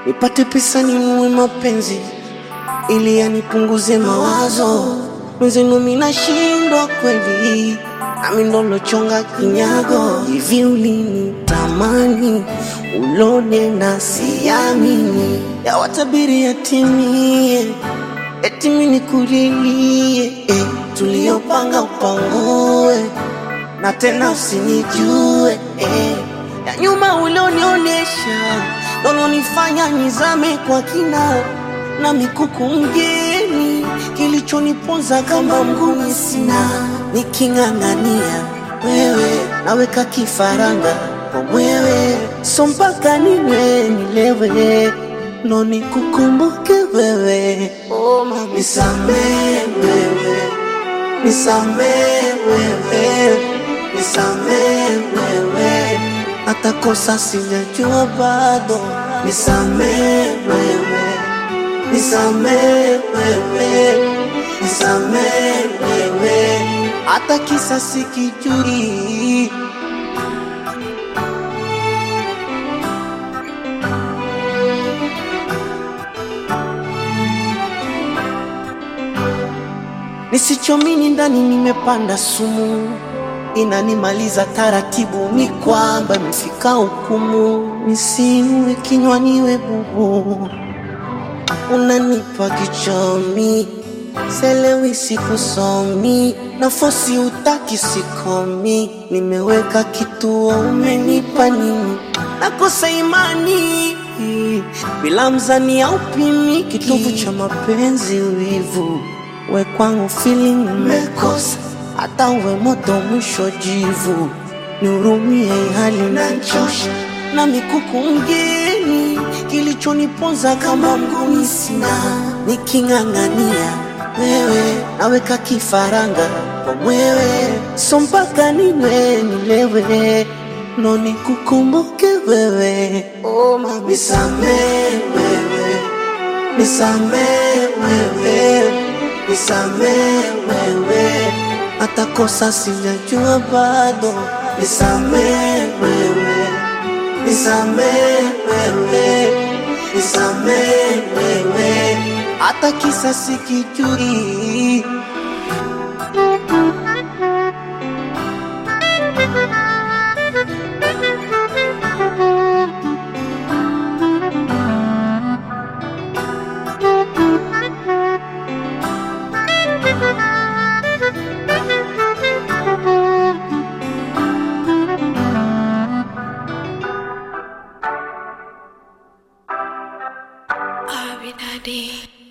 nipate pesa ninunue mapenzi ili yanipunguze mawazo. Mwenzenu mimi nashindwa kweli, nami ndo lochonga kinyago. Hivi ulinitamani ulone na siamini, yawatabiri yatimie, eti mimi nikulilie eh, tuliyopanga upangue na tena usinijue eh. Ya nyuma ulionionyesha nolonifanya nizame kwa kina na mikuku mgeni, kilichoniponza kama mguni sina, niking'ang'ania wewe naweka kifaranga kwa mwewe, so mpaka ninywe nilewe ndo nikukumbuke wewe. Oh, mama, nisamee wewe nisamee wewe, nisamee wewe, hata kosa sijajua bado, nisamee wewe, nisamee wewe, nisamee wewe, hata kisa sikijui. Nisichomini ndani nimepanda sumu, inanimaliza taratibu, ni kwamba imefika hukumu, nisiwe kinywaniwe bubu, unanipa kichomi, selewi sikusomi, nafosi utaki sikomi, nimeweka kituo, umenipa nini? Nakosa imani bila mzani au pimi, kitovu cha mapenzi wivu we kwangu feeling umekosa, hata uwe moto mwisho jivu, nihurumie hali nachosha na mikuku mgeni, kilichoniponza kama mguni sina, niking'ang'ania wewe naweka kifaranga kwa mwewe, so mpaka ninywe nilewe ndo nikukumbuke wewe. Oh, mama, nisamee wewe, nisamee wewe nisamee wewe, hata kosa sijajua bado, nisamee wewe, nisamee wewe, nisamee wewe, hata kisa sikijui. Abinadi.